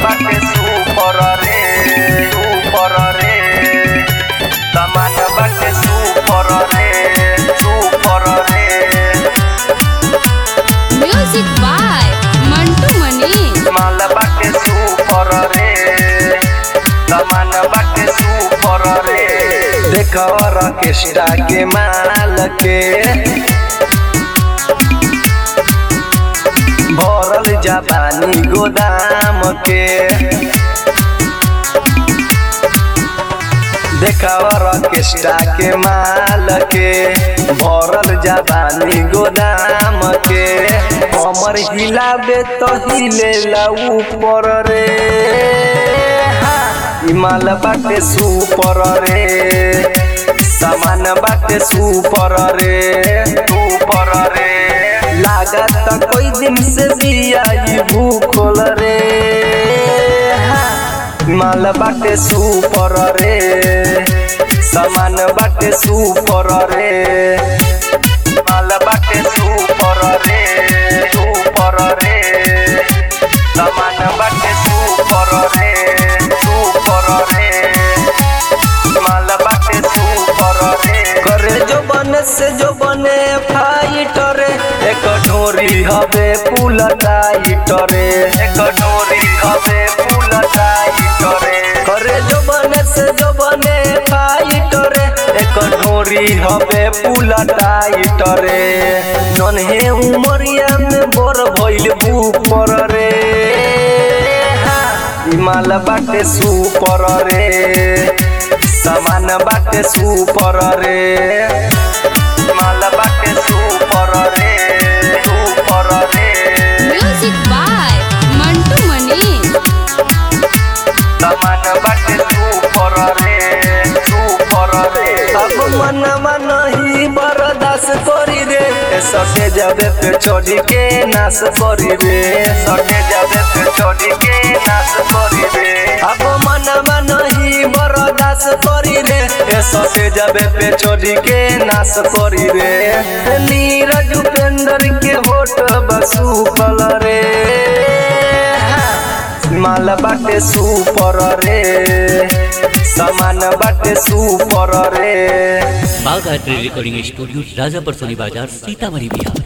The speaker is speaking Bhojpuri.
बाटे सुपर रे सुपर रे सामान बाटे सुपर रे सुपर रे म्यूजिक बाय मंटू मनी माल बाटे सुपर रे सामान बाटे सुपर रे देख ऑर्केस्ट्रा के माल के भरल जापानी गोदाम के देखा ऑर्केस्ट्रा के माल के भरल जापानी गोदाम के कमर हिलाबे तो हिलेला ऊपर रे हा, ई माल बाटे सुपर रे सामान बाटे सुपर रे सुपर रे लागत कोई दिन से बिया ई भूखल रे हा, माल बाटे सुपर रे सामान बाटे सुपर रे माल बाटे सुपर रे सुपर रे सामान बाटे सुपर रे सुपर रे माल बाटे सुपर रे करे जो बने से जो बने फाइटर एक ढोरी हवे पुल टाइटर एक ढोरी हवे पुल टाइटर करे जो बने से जो बने फाइटर एक ढोरी हवे पुल टाइटर नन्हे उमरिया में बर भइल ऊपर रे हा, ई माल बाटे सुपर रे सामान बाटे सुपर रे माल बाटे सुपर रे सुपर रे म्यूजिक बाय मंटू मनी सामान बाटे सुपर रे सुपर रे अब मनवा नहीं बर्दाश्त करी रे ए सटे जाबे पे चढ़ी के नाश करी रे सटे जाबे पे चढ़ी के नाश करी रे अब मनवा नहीं बर्दाश्त करी रे ए सटे जाबे पे चढ़ी के नाश करी रे नीरज उपेंद्र के होठ बसु कल रे माल बाटे सुपर रे सामान बाटे सुपर रे बाघ art recording studio Rajapar Soni बाजार सीतामढ़ी बिहार